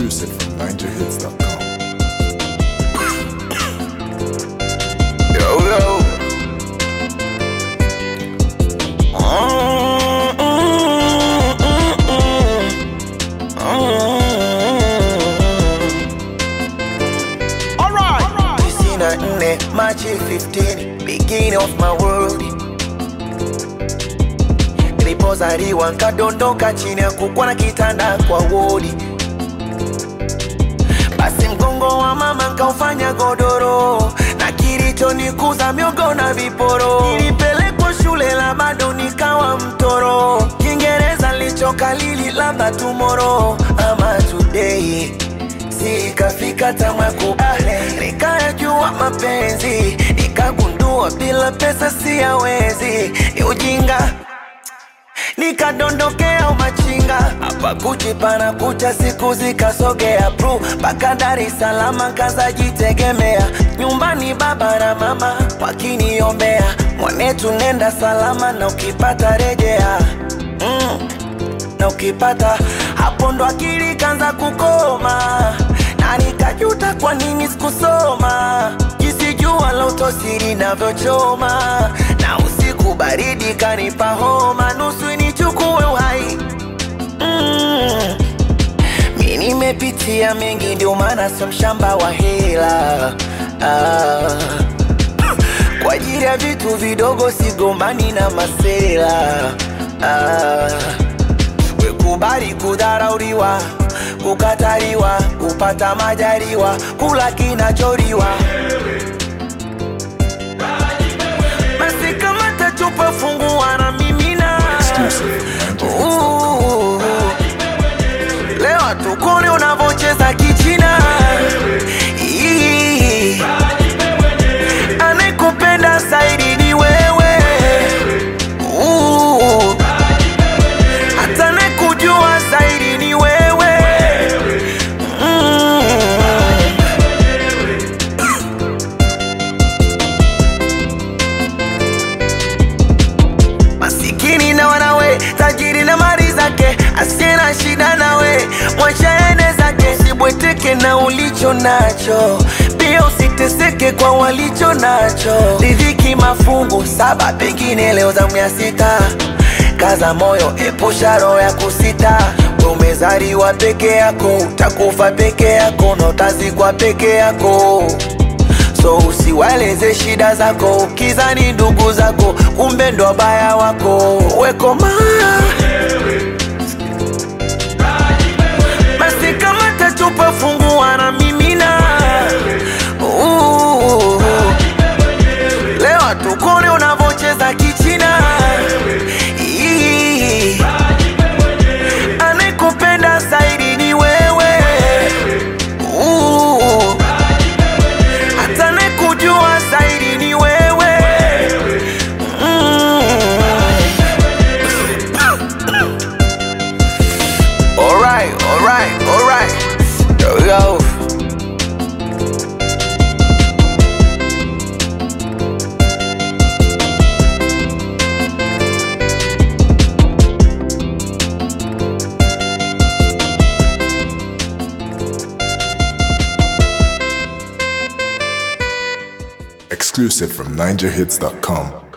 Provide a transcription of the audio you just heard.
Exclusive from NinjaHits.com. Yo, yo. Mm, mm, mm, mm. Tisini na nne Machi 15 beginning of my world nilipozaliwa nkadondoka chini ya kukwa na kitanda kwa wodi basi mgongo wa mama nkaufanya godoro na kilichonikuza miogo na viporo nilipelekwa shule la bado nikawa mtoro kiingereza lichokalili labda tumoro ama today sikafika tamwa kubale nikayajua mapenzi nikagundua bila pesa siyawezi ni ujinga nikadondokea umachinga hapa kuchi pana kucha siku zikasogea pru mpaka Dar es Salaam kazajitegemea nyumbani baba na mama wakiniombea mwanetu nenda salama na ukipata rejea mm. na ukipata hapo ndo akili kanza kukoma na nikajuta kwa nini sikusoma jinsi jua la utosiri navyochoma na usiku baridi kanipa homa nusu nichukue uhai mm. mi nimepitia mengi ndio maana sio mshamba wa hela ah. kwa ajili ya vitu vidogo sigombani na masela ah. wekubali kudharauliwa kukataliwa kupata majaliwa kula kinacholiwa basi kama tachupa fungua na mimina Exclusive from NinjaHits.com. Ooh. leo tukone unavocheza kichina Ii. anayekupenda zaidi ni wewe Ooh. hata anayekujua zaidi ni wewe mm. masikini na wanawe tajiri na mali zake asiye na shida nawe mwachaene zake sibweteke na ulicho nacho pia usiteseke kwa walicho nacho ridhiki mafungu saba pengine leo zamu ya sita kaza moyo epusha roho ya kusita We umezaliwa peke yako utakufa peke yako na utazikwa peke yako so usiwaeleze shida zako ukizani ndugu zako kumbe ndo wabaya wako wekoma basi kama tachupa fungua na mimina Ooh. leo tukone unavocheza kichina Ii. anayekupenda zaidi ni wewe Ooh hata anayekujua zaidi ni wewe mm. alright, alright, alright. Yo, yo. Exclusive from NinjaHits.com.